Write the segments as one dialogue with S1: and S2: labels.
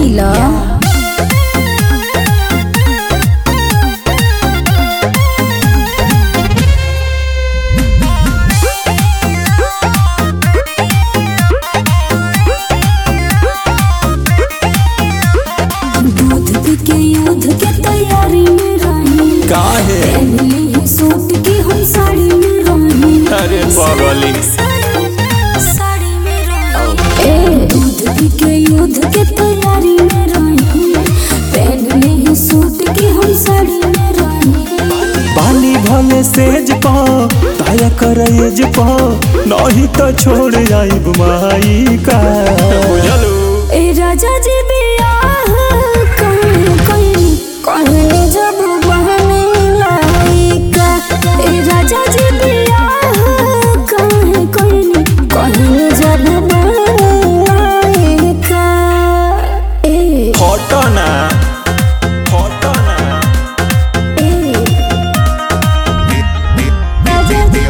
S1: पीला दूध पी के युद्ध के तैयारी में रही
S2: काहे
S1: पहनले ही सूट की हम साड़ी में रही
S2: अरे बगली
S1: साड़ी में रही ए दूध पी के युद्ध के तैयारी में रही पहनले ही सूट की हम साड़ी में रही
S2: बाली भले सेज पा ताया करेज पा नहीं तो छोड़ जाइब माई का बुझलू
S1: ए राजा जी बियाह कहीं कहीं कहीं जब बहने लायका ए राजा जी बियाह कहीं कहीं कहीं जब बहने लायका ए
S2: फोटो ना फोटो ना
S1: ए राजा जी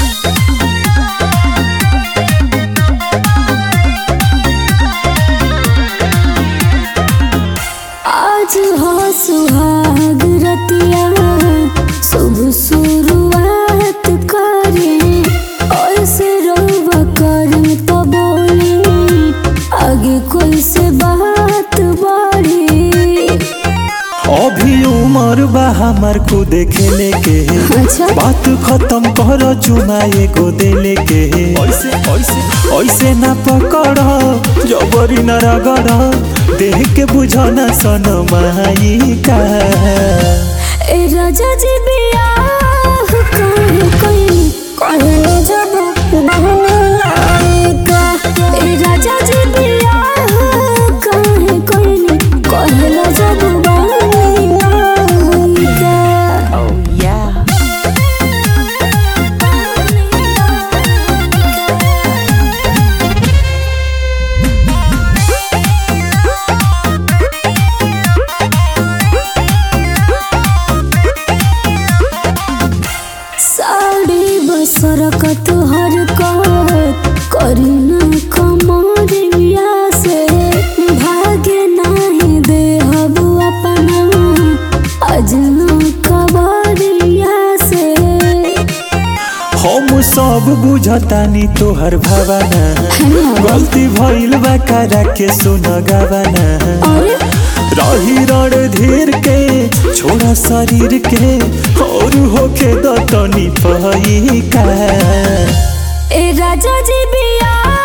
S1: आज हो सुहाग रतिया शुभ शुरुआत करें और से रोवा करें तो बोले आगे कोई से बात बढ़े
S2: अभी उम्र बा हमार को देखे के
S1: अच्छा
S2: बात खत्म कर चुमा एगो देले के ऐसे ऐसे ऐसे ना पकड़ जबरी न रगड़ देख के बुझना सन माई का
S1: ए राजा जी बियाह कहीं कहीं कहीं जब बहने लायका ए राजा जी बियाह कहीं कहीं कहीं जब बहने लायका साड़ी बसरकत हर कत करी न कमरिया से भागे नहीं दे हबु अपना अजना कबरिया से
S2: हम सब बुझतानी तोहर भावना गलती भइल बा करा के सुन गावना
S1: अरे
S2: रही रण धीर के छोड़ा शरीर के और होके दतनी पही का
S1: ए राजा जी बिया